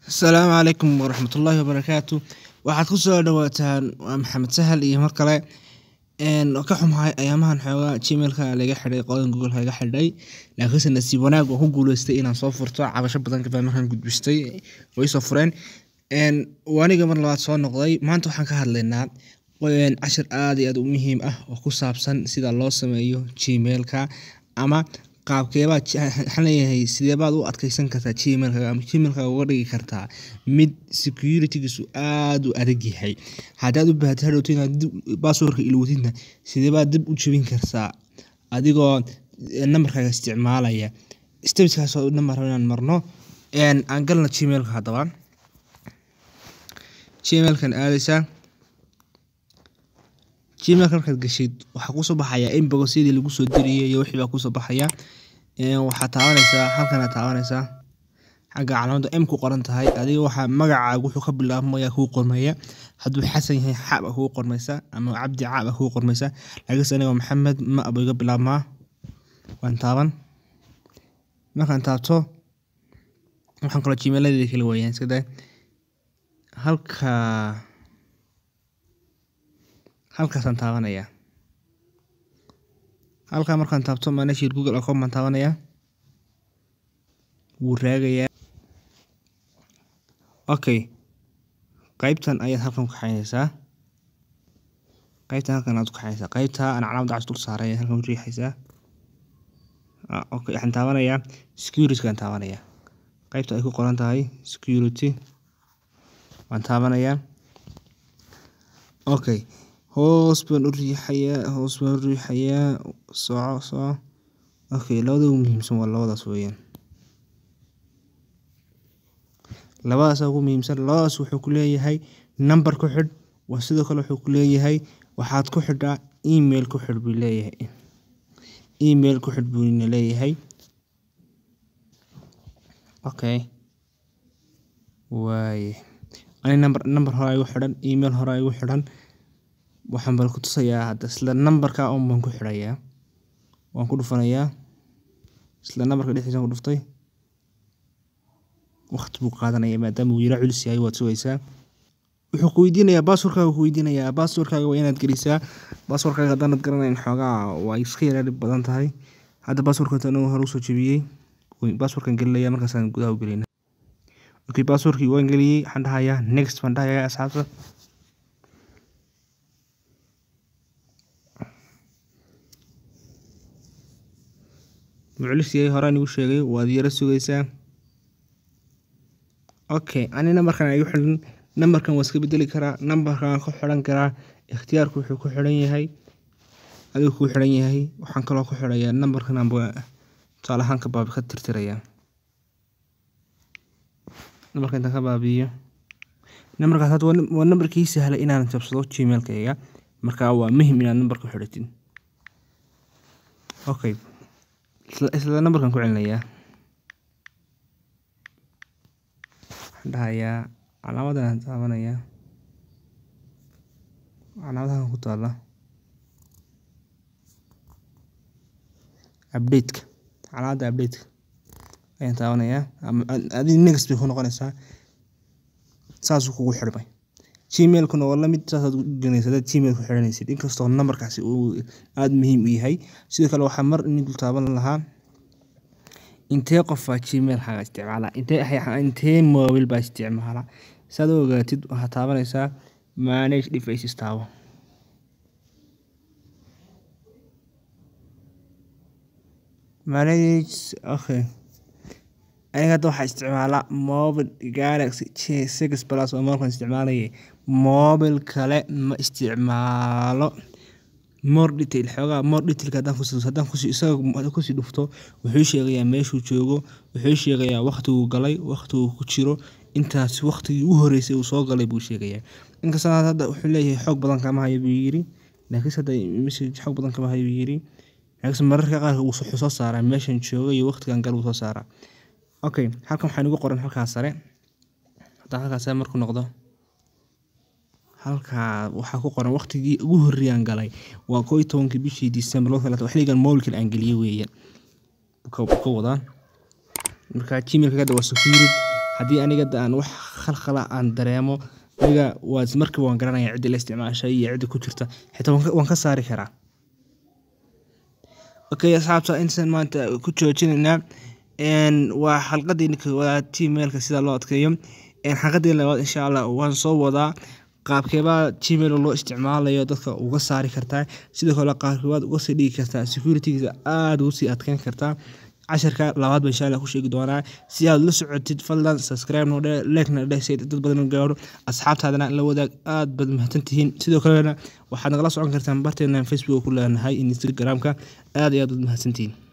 Asalaamu calaykum waraxmatullaahi wabarakaatu waxaad ku soo dhawaataan waa maxamed sahal iyo mar kale een ka xumahay ayaamahan xoogaa gmailka laga xidhay qolada google laga xidhay laakiinse nasiib wanaag waan ku guuleystay inaan soo furto cabasho badan baa markaan gudbistay way soo fureen een waa aniga mar labaad soo noqday maanta waxaan ka hadlaynaa een cashir aad iyo aad u muhiim ah oo ku saabsan sida loo sameeyo gmailka ama qaabkeebaad waxaan leeyahay sideebaad u adkeysan kartaa gmailkaaga ama gmailkaaga uga dhigi kartaa mid security-giisu aad u adag yahay haddaad u baahatid hadhowto inaad dib password-ka ilowdidna sideebaad dib u jebin kartaa adigoo nambarkaaga isticmaalaya steps-kaas oo dhan baan rabaa inaan marno een aan galno gmailka haddaba gmailkan aadaysaa gmailka markaad gashid waxaa kusoo baxaya inbox-yadii lagu soo dirayay iyo wixii baa kusoo baxaya een waxaad taabanaysaa halkan aad taabanaysaa xagga calaamadda m ku qoran tahay adiga waxaa magacaaga wuxuu ka bilaabmaya kuu qormaya hadduu xasan yahay xa baa kugu qormaysa ama cabdi ca baa kugu qormaysa laakiinse aniga maxamed ma buu iga bilaabmaa waan taaban markaan taabto waxaan kaloo gmailadeeda kala waayaan iska daa halka halkaasaan taabanayaa halkaa markaan taabto manage google account baan taabanayaa wuu raagayaa okay qaybtan ayaad halkan ku kaxaynaysaa qaybtan halkan aad ku kaxaynaysaa qaybta aan calaamadda cas dul saaray ayaad halkan u riixaysaa okay waxaan taabanayaa security-gaan taabanayaa qaybta ay ku qoran tahay security waan taabanayaa okay hoos baan u riixayaa hoos baan u riixayaa soco soco okay labada ugu muhiimsan waa labadaas weeyaan labadaas ugu muhiimsan labadaas wuxuu ku leeyahay number ku xidh waa sidoo kale wuxuu ku leeyahay waxaad ku xidhaa email ku xidh buu leeyahay email ku xidh buuna leeyahay okay waaye ani number number hore igu xidhan email hore igu xidhan waxaan bal ku tusayaa hadda isla numberka un baan ku xidhayaa waan ku dhufanayaa isla numberka dhexdiisa ku dhuftay waqti buu qaadanaya maadaama uu yara culus yahay waad sugaysaa wuxuu ku weydiinayaa passwordkaaga ku weydiinayaa passwordkaaga waa inaad gelisaa passwordkaaga haddaanad garanayn xoogaa waa iska yara dhib badan tahay hadda passwordka tan hore usoo jebiyey passwordkan gelinaya markaasaan gudaha u gelinaa okay passwordkii waan geliyey waxaan dhahayaa next baan dhahayaa asxaabta muclis yahay horaan igu sheegay waad yara sugaysaa okay ani nambarkan igu xidhan nambarkan waa iska bedeli karaa nambarkan ku xidhan karaa ikhtiyaarku wuxuu ku xidhan yahay adigu ku xidhan yahay waxaan kaloo ku xidhayaa nambarkan amba tusaale ahaan ka baabi ka tirtirayaa nambarka intaan ka baabi'iyo nambarkaas hadda waa nambarkii sahlay inaan jabsado gmailkayga marka waa muhim inaad nambarka ku xidhatid okay isla nambarkan ku celinayaa waxaan dhahayaa calaamadan aan taabanayaa calaamadahan ku taala update-ka calaamadda update-ka ayaan taabanayaa ama adiga next bay ku noqonaysaa saasuu kugu xidhmay gmailkuna waa lamid saasaad u gelinaysa hadaad gmail ku xidhanaysid inkastoo nambarkaasi uu aada muhiim u yahay sidoo kale waxaa mar ini dul taaban lahaa intee qof baa gmailkaaga isticmaala intee intee mobile baa isticmaala saad u ogaatid waxaad taabanaysaa manage devices taabo manage okay aniga hadda waxaa isticmaalaa mobile galaxy j six plus oo markaan isticmaalayay mobile kale ma isticmaalo more detail xoogaa more detailka haddaan kusi haddaan kusi isaga kusii dhufto wuxuu sheegayaa meeshuu joogo wuxuu sheegayaa waqtiguu galay waqtiguu ku jiro intaas waqtigii u horeysay uu soo galay buu sheegayaa inkastoo hadda wuxuu leeyahay xoog badan kama hayo buu yiri laakiinse hadda message xoog badan kama hayo buu yiri laakiinse mararka qaar wuxuu soo saaraa meeshan joogo iyo waqtigan gal wuu soo saaraa okay halkan waxaa igu qoran halkaas sare haddaan halkaas sare markuu noqdo halkaa waxaa ku qoran waqtigii ugu horreeyaan galay waa koo iyo tobankii bishii December laba kale xilligan mobilkan aan geliyay weeyaan ka wadaa marka gmailka hadda waa security haddii aniga aan wax khalkhala aan dareemo aniga waa markiiba waan garanaya cidda la isticmaashay iyo cidda ku jirta xitaa waan ka saari karaa okay asxaabta intaan maanta ku joojinaynaa waa xalqadii koowaad gmailka sida loo adkeeyo xalqadii labaad insha allah waan soo wadaa qaabkeebaa gmail loo isticmaalayo dadka uga saari kartaa sidoo kale qaabkeebaad uga sii dhigi kartaa securitygiisa aada ugu sii adkeyn kartaa casharka labaad ba insha allah ku sheegi doonaa si aad la socotid fadlan subscribe noo dhe like-na dheh si dad badan gaaro asxaabtaadana la wadaag aad baad mahadsantihiin sidoo kalena waxaad nagala socon kartaan barteena facebook ku leenahay instagram-ka aad iyo aad baad mahadsantihiin